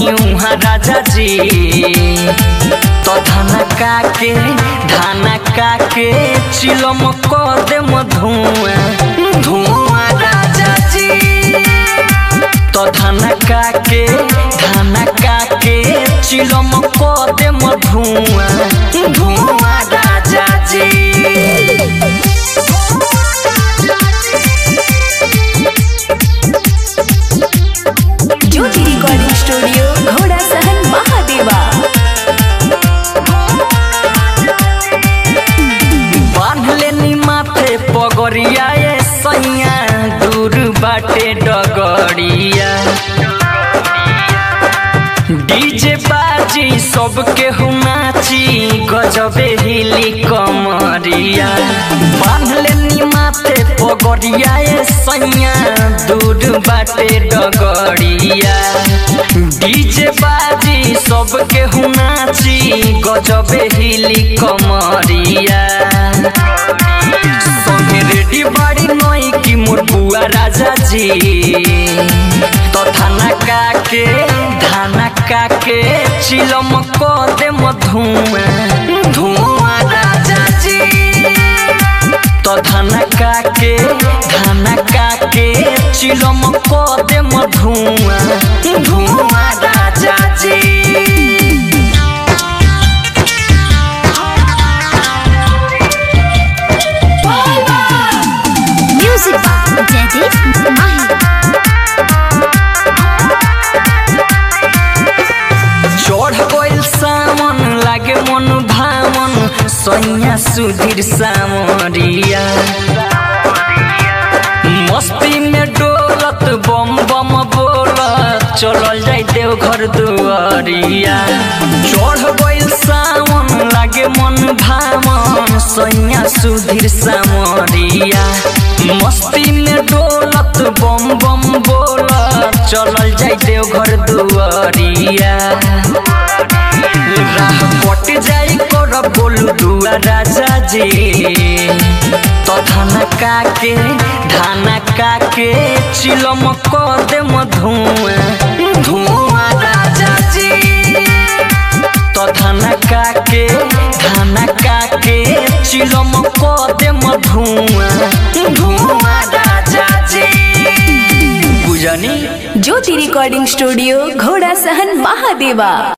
बनी उहाँ राजा जी तो धाना काके धाना काके चिलम कर दे धुआं धुआं राजा जी तो धाना काके धाना काके चिलम कर दे धुआं धुआं राजा जी ज्योति रिकॉर्डिंग स्टूडियो घोड़ा सहन महादेवा बांध लेनी माथे पगड़िया ये सैया दूर बाटे डगड़िया डीजे बाजी सबके हुनाची गजबे हिली कमरिया बांध लेनी माथे पगड़िया ये सैया दूर बाटे डगड़िया डीजे बाजी सबके हुनाची गजबे हिली कमरिया संगे रेडी बाड़ी नई की मोर बुआ राजा जी तो थाना काके धाना काके चिलम को दे धुआं धुआं राजा जी तो धाना काके धाना काके चिलम को दे धुआं धुआं राजा जी म्यूजिक जयदीप माही चढ़ गइल सामन लागे मन भामन सैया सुधीर सामरिया मस्ती में डोलत बम बम बोलत चलल जाई देव घर दुआरिया चढ़ गइल सामन लागे मन भामन सैया सुधीर सामरिया मस्ती में डोलत बम बम बोलत चलल जाई देव घर दुआरिया राह कट जाई कर बोलू दुआ राजा जी तो धाना काके धाना काके चिलम कर दे धुआं धुआं राजा जी तो धाना काके धाना काके चिलम कर दे धुआं धुआं राजा जी बुझनी ज्योति रिकॉर्डिंग स्टूडियो घोड़ा सहन महादेवा